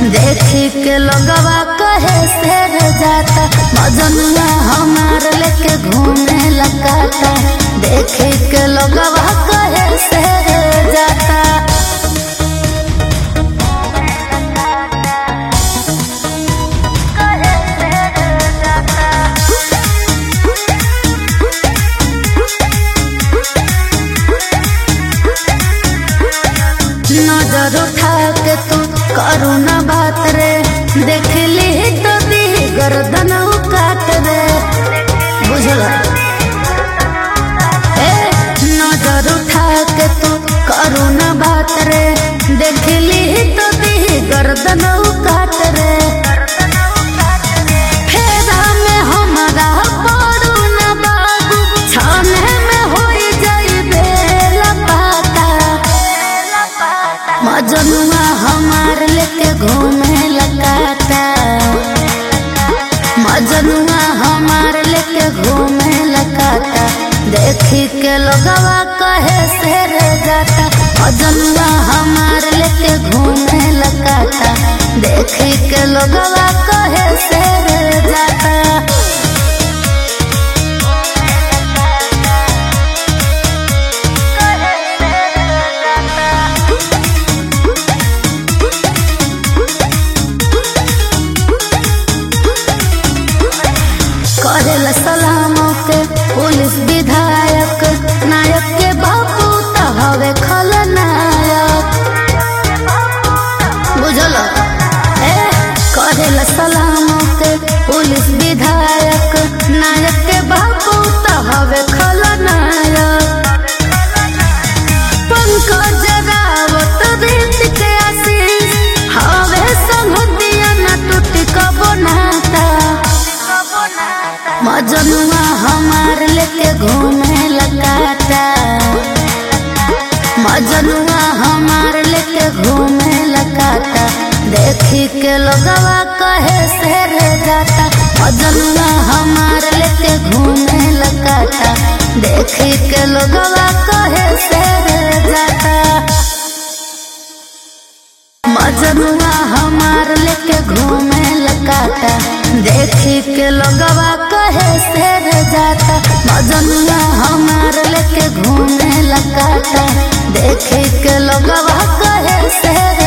देखी के लोगवा कहे शेर जाता मजनुआ हमार लेके घूमे लगाता देखी के लोगवा कहे शेर जाता नजर उठा के तू करू न बात रे देख ली तो दी गर्दन काट रे बुझल ए नजर उठा के तू करू न बात रे देख ली तो दी गर्दन काट रे फेरा में हमरा पड़ू न बाबू छाने में होई जाइबे लपाता मजनुआ हमार लेके घूमे लगाता मजनुआ हमार लेके घूमे लगाता देखी के लोगवा कहे शेर जाता मजनुआ हमार लेके घूमे लगाता देखी के लोगवा कहे शेर जाता करेला सलामों के पुलिस विधायक नायक के बापू तो हवे खलनायक बुझल ए करेला सलामों के पुलिस विधायक नायक के बापू तो हवे खलनायक पंकज रावत रीत के आशीष हवे संगतिया न टूट कबो नाता मजनुआ हमार लेके घूमे लगाता मजनुआ हमार लेके घूमे लगाता देखी के लोगवा कहे शेर जाता मजनुआ हमार लेके घूमे लगाता देखी के लोगवा कहे शेर जाता मजनुआ हमार लेके घूमे लगाता देखी के लोगवा कहे शेर जाता मजनुआ हमार लेके घूमे लगाता देखी के लोगवा कहे शेर